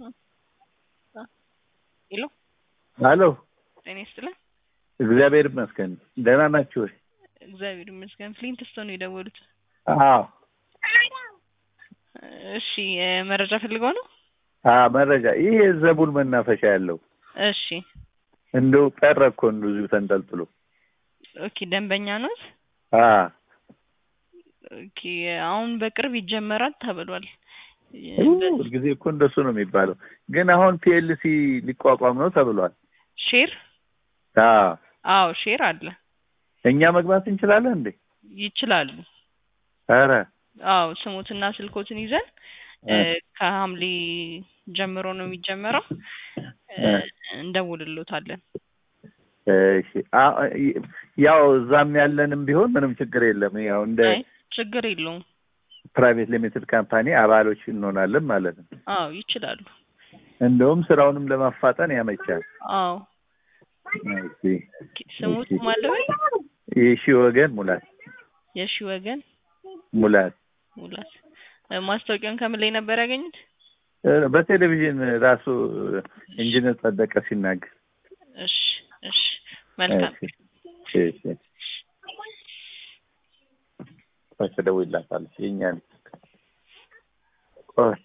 ሄሎ አሎ ጤና ይስጥልን። እግዚአብሔር ይመስገን። ደህና ናችሁ ወይ? እግዚአብሔር ይመስገን። ፍሊንት ስቶን ነው የደወሉት። አዎ እሺ እ መረጃ ፈልገው ነው? አዎ፣ መረጃ ይህ የዘቡል መናፈሻ ያለው እሺ እንደው ቀረ እኮ እንደው እዚሁ ተንጠልጥሎ። ኦኬ ደንበኛ ኖት? አዎ ኦኬ አሁን በቅርብ ይጀመራል ተብሏል። ሁልጊዜ እኮ እንደሱ ነው የሚባለው። ግን አሁን ፒኤልሲ ሊቋቋም ነው ተብሏል። ሼር አዎ አዎ ሼር አለ እኛ መግባት እንችላለን እንዴ? ይችላሉ። ኧረ አዎ ስሙትና ስልኮትን ይዘን እ ከሐምሌ ጀምሮ ነው የሚጀመረው እ እንደውልሎታለን። እሺ አ- ያው እዛም ያለንም ቢሆን ምንም ችግር የለም። ያው እንደ አይ ችግር የለውም። ፕራይቬት ሊሚትድ ካምፓኒ አባሎች እንሆናለን ማለት ነው። አዎ ይችላሉ። እንደውም ስራውንም ለማፋጠን ያመቻል። አዎ እሺ ኦኬ፣ ስሙት ማለበል የሺ ወገን ሙላት የሺ ወገን ሙላት ሙላት እ ማስታወቂያውን ከምን ላይ ነበር ያገኙት? እ በቴሌቪዥን ራሱ ኢንጂነር ጸደቀ ሲናገር እሺ እሺ መልካም እሺ እሺ ቆይ ትደውይላታለች የእኛን ቆይ